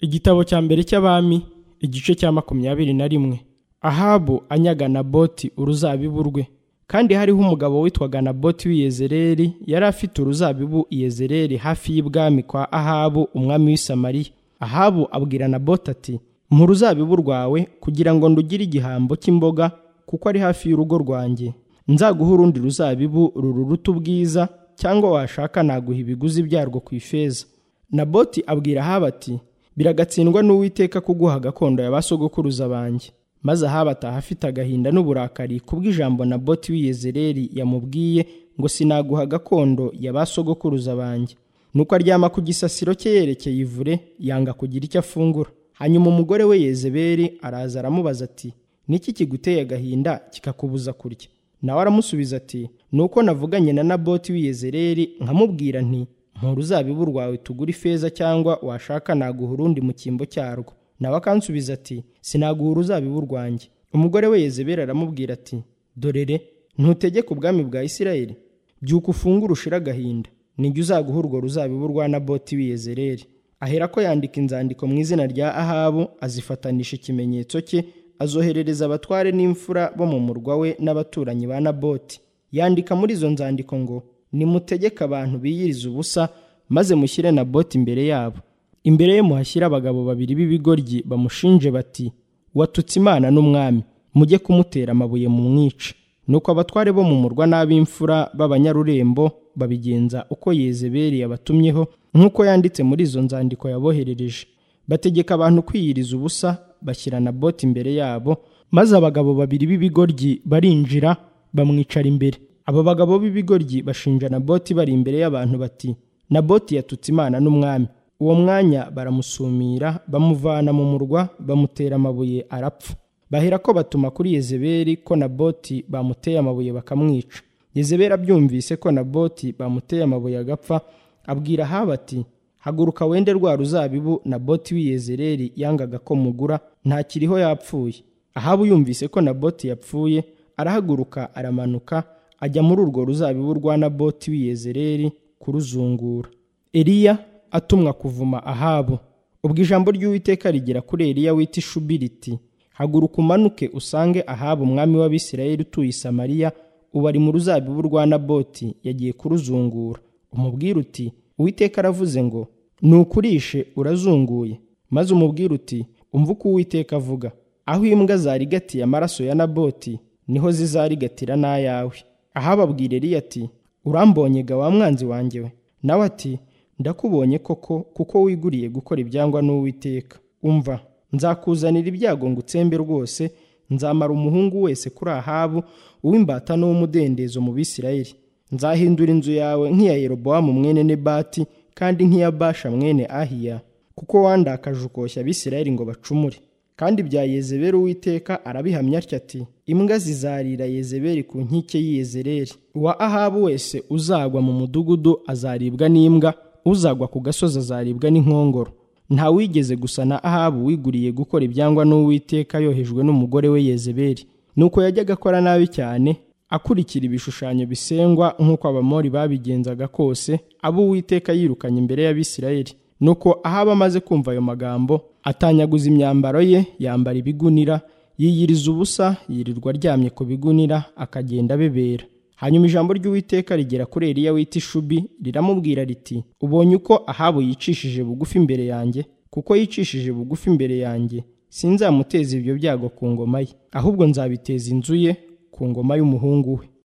igitabo cya mbere cy'abami igice cya makumyabiri na rimwe ahabu anyaga naboti uruzabibu rwe kandi hariho umugabo witwaga naboti w'iyezereri yari afite uruzabibu iyezereri hafi y'ibwami kwa ahabu umwami w'i samariya ahabu abwira naboti ati mu ruzabibu rwawe kugira ngo ndugire igihambo cy'imboga kuko ari hafi y'urugo rwanjye nzaguha urundi ruzabibu rururuta ubwiza cyangwa washaka naguha ibiguzi byarwo ku ifeza naboti abwira ahabu ati biragatsindwa n'uwiteka kuguha gakondo ya ba sogokuruza banjye maze ahaba ataha afite agahinda n'uburakari kubw'ijambo na boti w'iyezereri yamubwiye ngo sinaguha gakondo ya ba sogokuruza banjye nuko aryama ku gisasiro cye yerekeye ivure yanga kugira icyo afungura hanyuma umugore we yezeberi araza aramubaza ati niki kiguteye agahinda kikakubuza kurya nawe aramusubiza ati ni uko navuganye na naboti w'iyezereri nkamubwira nti uzabibu rwawe tugura ifeza cyangwa washaka naguha urundi mu cyimbo cyarwo nawe akansubiza ati sinaguha uruzabibu rwanjye umugore we yezebera aramubwira ati dorere ntutegeke ubwami bwa isirayeli byuka ufungura ushira agahinda nijya uzaguha urwo ruzabibu rwa naboti w'iyezereri aherako yandika inzandiko mu izina rya ahabu azifanisha ikimenyetso cye azoherereza abatware n'imfura bo mu murwa we n'abaturanyi ba naboti yandika muri izo nzandiko ngo nimutegeke abantu biyiriza ubusa maze mushyire na boti imbere yabo imbere ye muhashyire abagabo babiri b'ibigoryi bamushinje bati watutse imana n'umwami mujye kumutera amabuye mu mwica nuko abatware bo mu murwa n'ab'imfura b'abanyarurembo babigenza uko yezeberi yabatumyeho nk'uko yanditse muri izo nzandiko yaboherereje bategeka abantu kwiyiriza ubusa bashyira na boti imbere yabo maze abagabo babiri b'ibigoryi barinjira bamwicara imbere abo bagabo b'ibigoryi bashinja naboti bari imbere y'abantu bati naboti yatutse imana n'umwami uwo mwanya baramusumira bamuvana mu murwa bamutera amabuye arapfa bahera ko batuma kuri yezeberi ko naboti bamuteye amabuye bakamwica yezeberi abyumvise ko naboti bamuteye amabuye agapfa abwira ahaba ati haguruka wende rwa ruzabibu naboti w'iyezereri yangaga ko mugura ntakiriho yapfuye ahaba yumvise ko naboti yapfuye arahaguruka aramanuka ajya muri urwo ruzabibu rwa naboti w'iyezereri kuruzungura eliya atumwa kuvuma ahabu ubwo ijambo ry'uwiteka rigera kuri eliya wita ishubi riti haguruka umanuke usange ahabu umwami w'abisirayeli utuye i samariya ubu ari mu ruzabibu rwa naboti yagiye kuruzungura umubwire uti uwiteka aravuze ngo nukurishe urazunguye maze umubwire uti umva uko uwiteka avuga aho imbwa zarigatiye amaraso ya naboti niho zizarigatira n'ayawe ahababwira Eliya ati urambonye ga wa mwanzi wanjye we nawe ati ndakubonye koko kuko wiguriye gukora ibyangwa n'uwiteka umva nzakuzanira ibyago ngo utsembe rwose nzamara umuhungu wese kuri ahabu uw'imbata n'uw'umudendezo mu bisirayeli nzahindura inzu yawe nk'iya yerobowamu mwene nebati kandi nk'iya basha mwene ahiya kuko wandakaje ukoshya abisirayeli ngo bacumure kandi bya yezeberi uwiteka arabihamya atya ati imbwa zizarira yezeberi ku nkike y'iyezereri uwa ahabu wese uzagwa mu mudugudu azaribwa n'imbwa uzagwa ku gasozi azaribwa n'inkongoro ntawigeze gusa na ahabu wiguriye gukora ibyangwa n'uwiteka yohejwe n'umugore we yezeberi nuko yajyaga akora nabi cyane akurikira ibishushanyo bisengwa nk'uko abamori babigenzaga kose abo uwiteka yirukanye imbere y'abisirayeli nuko ahaba amaze kumva ayo magambo atanyaguza imyambaro ye yambara ibigunira yiyiriza ubusa yirirwa aryamye ku bigunira akagenda abebera hanyuma ijambo ry'uwiteka rigera kuri Eliya wita ishubi riramubwira riti ubonye uko ahabu yicishije bugufi imbere yanjye kuko yicishije bugufi imbere yanjye sinzamuteza ibyo byago ku ngoma ye ahubwo nzabiteza inzu ye ku ngoma y'umuhungu we